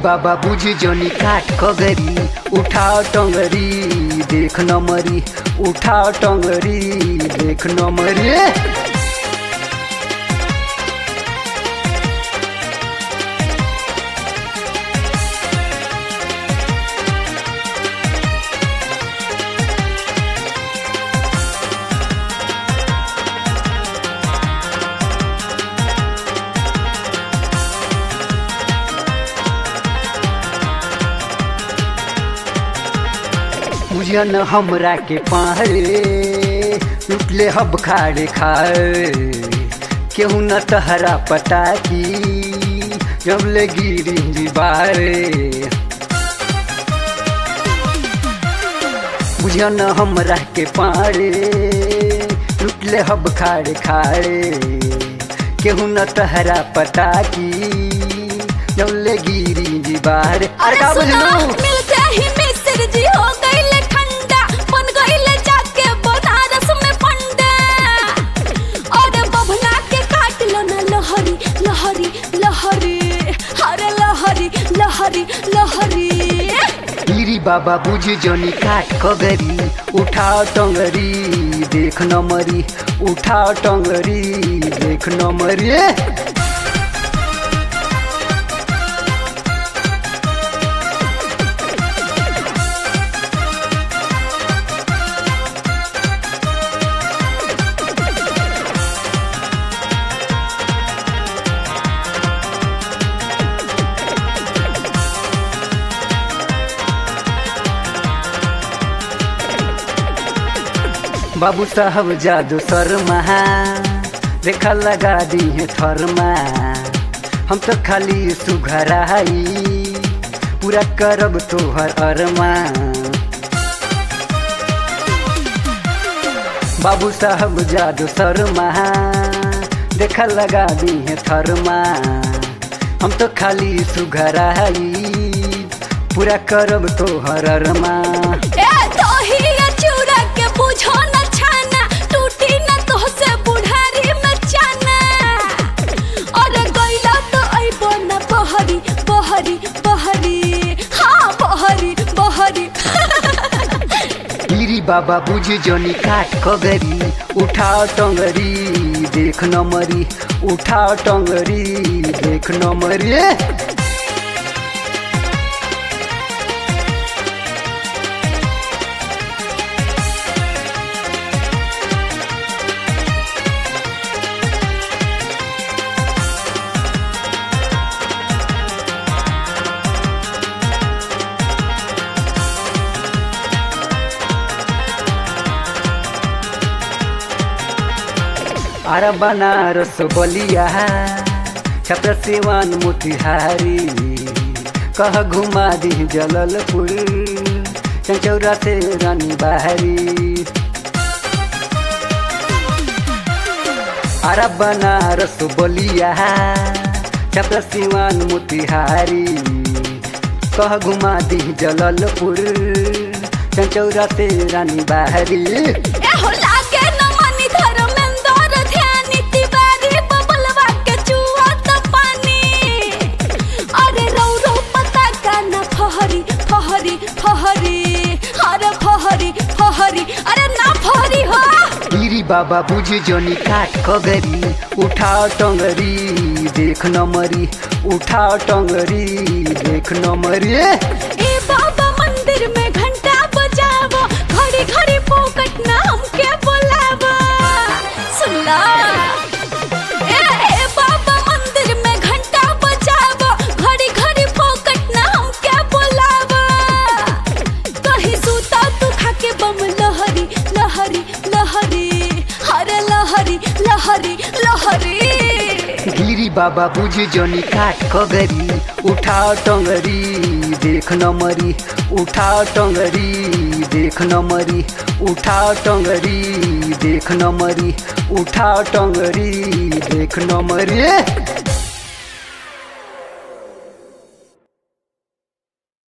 बाबा बुझ जनी काट कगरी उठा टंगरी देख नमरी उठा टंगरी देख नमरी बुझन हमरा के पारे लुटले हब खाड़े खाए केहू न तहरा पटाकी जब ले गिरी बारे बुझन हमरा के पारे लुटले हब खाड़े खाड़े केहू न तहरा पटाकी जब ले गिरी बारे अरे का बुझलू मिलते ही मिस्र जी हो गईले ठंडा बन गईले जाके बनारस में पंडा और बभना के काट लो ना लहरी लहरी लहरी अरे लहरी लहरी लहरी गिरी बाबा बुझ जनी काट कगरी उठा टंगरी देख नमरी उठा टंगरी देख नमरी बाबू साहब जादू शर्मा रेखा लगा दी है थरमा हम तो खाली सुघराई पूरा करब तोहर अरमा बाबू साहब जादू शर्मा देखा लगा दी है थरमा हम तो खाली सुघराई पूरा करब तोहर अरमा ए तो ही ये चूड़ा के बुझो न छाना टूटी न तो से बुढ़ारी में चाना और गईला तो अइबो न बहरी बहरी बहरी हाँ बहरी बहरी गिरी बाबा बुझ जनी काट कगरी उठा टंगरी देख नमरी उठा टंगरी देख नमरी आरा बनारस बलिया छत्र सेवान मोतिहारी कह घुमा दी जललपुर चंचौरा से रानी बहारी आरा बनारस बलिया छत्र सेवान मोतिहारी कह घुमा दी जललपुर चंचौरा से रानी बहारी ए हो लागे न मनी धर्मेंद्र ध्यानी तिवारी बबलवा के चुआ त पानी अरे रौ रौ पता का न फहरी फहरी फहरी अरे फहरी फहरी अरे ना फहरी हो गिरी बाबा बुझ जनी काट कगरी उठा टंगरी देख नमरी उठा टंगरी देख नमरी ए बाबा मंदिर में घंटा बजावो घड़ी घड़ी पोकट ना हमके बुलावो सुनला ए ए बाबा मंदिर में घंटा बजावो घड़ी घड़ी पोकट ना हमके बुलावो कहीं सूता तू खाके बम लहरी लहरी लहरी अरे लहरी लहरी लहरी गिरी बाबा बुझ जनी काट कगरी उठा टंगरी देख नमरी उठा टंगरी देख नमरी उठा टंगरी देख नमरी उठा टंगरी देख नमरी